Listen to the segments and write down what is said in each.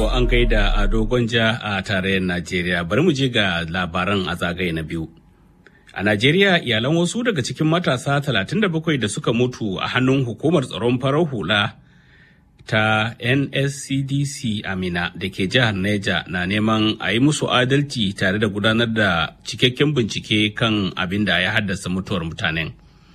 To an gaida a dogon ja a tarayyar Najeriya bari mu je ga labaran a zagaye na biyu. A Najeriya iyalan wasu daga cikin matasa 37 da suka mutu a hannun hukumar tsaron farar hula ta NSCDC Amina da ke jihar Neja na neman a yi musu adalci tare da gudanar da cikakken bincike kan abin da ya haddasa mutuwar mutanen.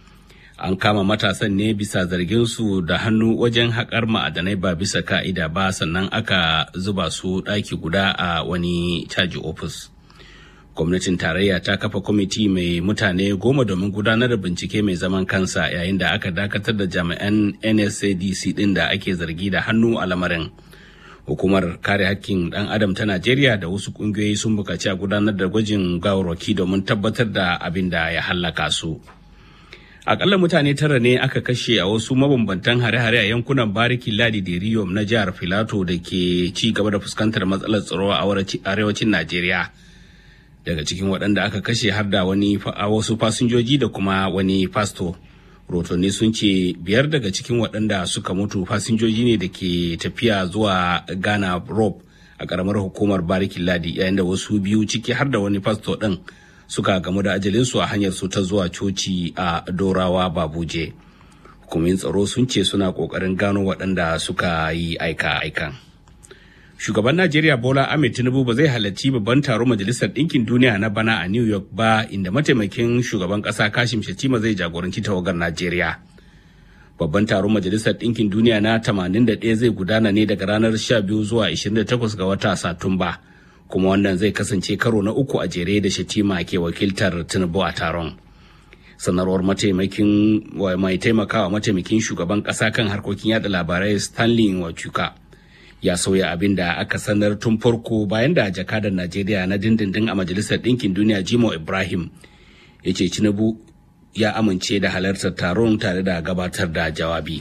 An kama matasan ne bisa zarginsu da hannu wajen haƙar ma'adanai ba bisa ka'ida ba sannan aka zuba su ɗaki guda a wani caji ofis. Gwamnatin tarayya ta kafa kwamiti mai mutane goma domin gudanar da bincike mai zaman kansa yayin da aka dakatar da jami'an NSADC ɗin da ake zargi da hannu a lamarin. Hukumar kare hakkin ɗan adam ta Najeriya da wasu ƙungiyoyi sun buƙaci a gudanar da gwajin gawarwaki domin tabbatar da abin da ya hallaka su. akalla mutane tara ne aka kashe a wasu mabambantan hare-hare a yankunan bariki ladi da riyom na jihar filato da ke ci gaba da fuskantar matsalar tsaro a arewacin najeriya daga cikin waɗanda aka kashe har da wani a wasu fasinjoji da kuma wani fasto rotonni sun ce biyar daga cikin waɗanda suka mutu fasinjoji ne da ke tafiya zuwa ghana rob a ƙaramar hukumar barikin ladi yayin da wasu biyu ciki har da wani fasto ɗin suka gamu da ajalinsu a hanyar su ta zuwa coci a dorawa babuje hukumin tsaro sun ce suna kokarin gano waɗanda suka yi aika-aikan shugaban najeriya bola ahmed tinubu ba zai halarci babban taron majalisar ɗinkin duniya na bana a new york ba inda mataimakin shugaban ƙasa kashim shatima zai jagoranci tawagar najeriya babban taron majalisar ɗinkin duniya na 81 zai gudana ne daga ranar 12 zuwa 28 ga wata satumba kuma wannan zai kasance karo na uku a jere da shatima ke wakiltar tinubu a taron sanarwar mataimakin mai taimakawa mataimakin shugaban kasa kan harkokin yada labarai stanley wachuka ya sauya abin da aka sanar tun farko bayan da jakadar najeriya na dindindin a majalisar ɗinkin duniya jimo ibrahim ya ce tinubu ya amince da halartar taron tare da gabatar da jawabi.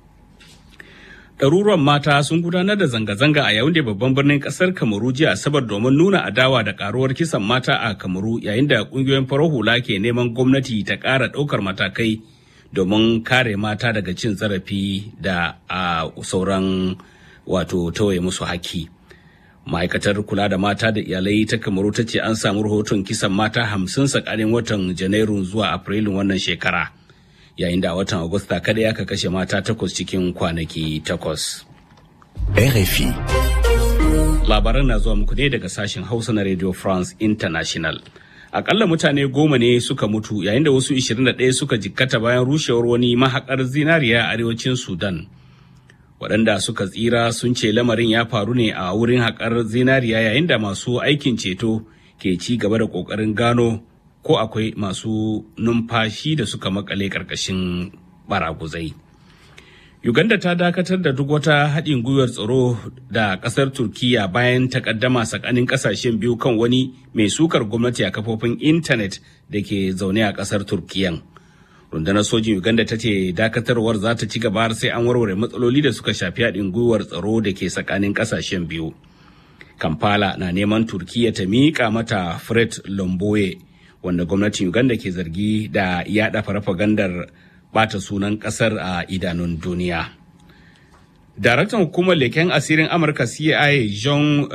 ɗaruruwan mata sun gudanar da zanga-zanga a yayin da babban birnin ƙasar kamaru jiya asabar domin nuna adawa da karuwar kisan mata a kamaru yayin da ƙungiyoyin farar hula ke neman gwamnati ta ƙara ɗaukar matakai domin kare mata daga cin zarafi da a sauran wato tawaye musu haki ma'aikatar kula da mata da iyalai ta kamaru ta ce an samu rahoton kisan mata hamsin tsakanin watan janairu zuwa afrilun wannan shekara yayin da a watan Agusta kada aka kashe mata takwas cikin kwanaki takwas. RFI. Labaran na zuwa muku ne daga sashen Hausa na Radio France International. Akalla mutane goma ne suka mutu yayin da wasu 21 suka jikkata bayan rushewar wani mahakar zinariya a arewacin Sudan. Waɗanda suka tsira sun ce lamarin ya faru ne a wurin haƙar zinariya yayin da masu aikin ceto ke ci gaba da ƙoƙarin gano ko akwai masu numfashi da suka makale ƙarƙashin baraguzai. Uganda ta dakatar da duk wata haɗin gwiwar tsaro da ƙasar Turkiyya bayan takaddama tsakanin ƙasashen biyu kan wani mai sukar gwamnati a kafofin intanet da ke zaune a ƙasar Turkiyyan. Rundunar sojin Uganda ta ce dakatarwar za ta ci gaba har sai an warware matsaloli da suka shafi haɗin gwiwar tsaro da ke tsakanin ƙasashen biyu. Kampala na neman Turkiyya ta miƙa mata Fred Lomboye wanda gwamnatin Uganda ke zargi da yada farfagandar bata sunan kasar a idanun duniya. Daraktan hukumar leken asirin Amurka CIA John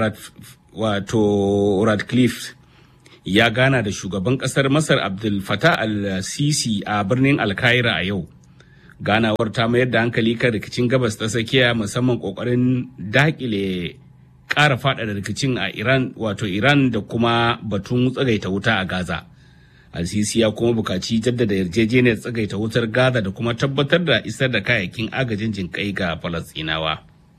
wato Radcliffe ya gana da shugaban kasar Masar Abdul Fattah al-Sisi a birnin Alkaira a yau. Ganawar ta mayar da hankali kan rikicin gabas ta tsakiya musamman kokarin dakile ƙara faɗaɗa rikicin a Iran wato Iran da kuma batun tsagaita wuta a Gaza. Al-Sisi ya kuma bukaci jaddada yarjejeniyar tsagaita wutar Gaza da kuma tabbatar da isar da kayayyakin agajin jinƙai ga Falasɗinawa.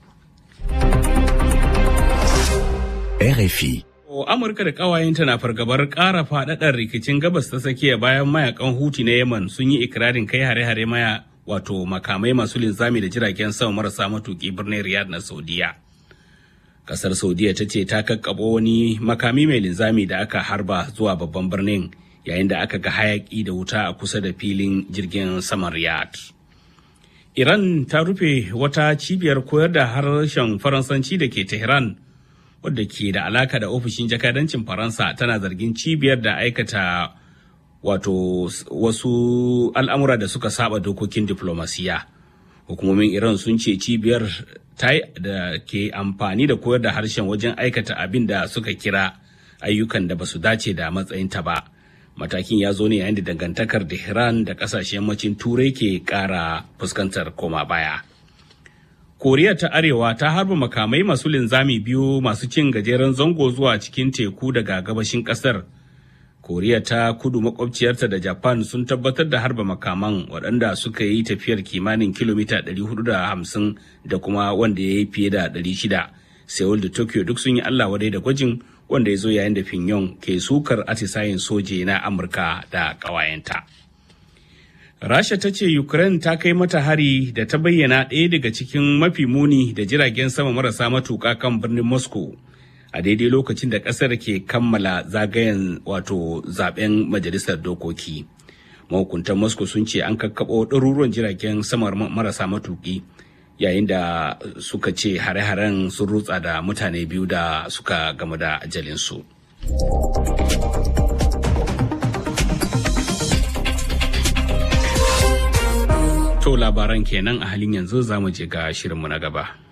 RFI. Amurka da ƙawayenta na fargabar ƙara faɗaɗar rikicin gabas ta tsakiya bayan mayakan Huti na Yemen sun yi ikirarin kai hare-hare maya wato makamai masu linzami da jiragen sama marasa matuƙi birnin Riyadh na Saudiya. kasar saudiya ta ce ta kakkabo wani makami mai linzami da aka harba zuwa babban birnin yayin da aka ga hayaki da wuta a kusa da filin jirgin saman riyadh iran ta rufe wata cibiyar koyar da harshen faransanci da ke tehran wadda ke da alaka da ofishin jakadancin faransa tana zargin cibiyar da aikata wato wasu al'amura da suka saba dokokin diplomasiya hukumomin iran sun ce cibiyar ta da ke amfani da koyar da harshen wajen aikata abin da suka kira ayyukan da ba su dace da matsayinta ba matakin ya zo ne yayin da dangantakar da iran da kasashen yammacin turai ke kara fuskantar koma baya koriya ta arewa ta harba makamai masu linzami biyu masu cin gajeren zango zuwa cikin teku daga gabashin kasar koriya ta kudu makwabciyarta da japan sun tabbatar da harba makaman waɗanda suka yi tafiyar kimanin kilomita 450 da kuma wanda ya yi fiye da 600 seoul da tokyo duk sun yi allah wadai da gwajin wanda ya zo yayin da Pyongyang ke sukar atisayen soje na Amurka da ƙawayenta. Rasha ta ce Ukraine ta kai mata hari da ta bayyana ɗaya daga cikin mafi muni da jiragen sama marasa matuƙa kan birnin Moscow a daidai lokacin da ƙasar ke kammala zagayen wato zaben majalisar dokoki. Mahukuntan Moscow sun ce an kakkaɓo ɗaruruwan jiragen sama marasa matuƙi yayin da suka ce hare-haren sun rutsa da mutane biyu da suka gamu da ajalinsu. To labaran kenan a halin yanzu za mu je ga shirinmu na gaba.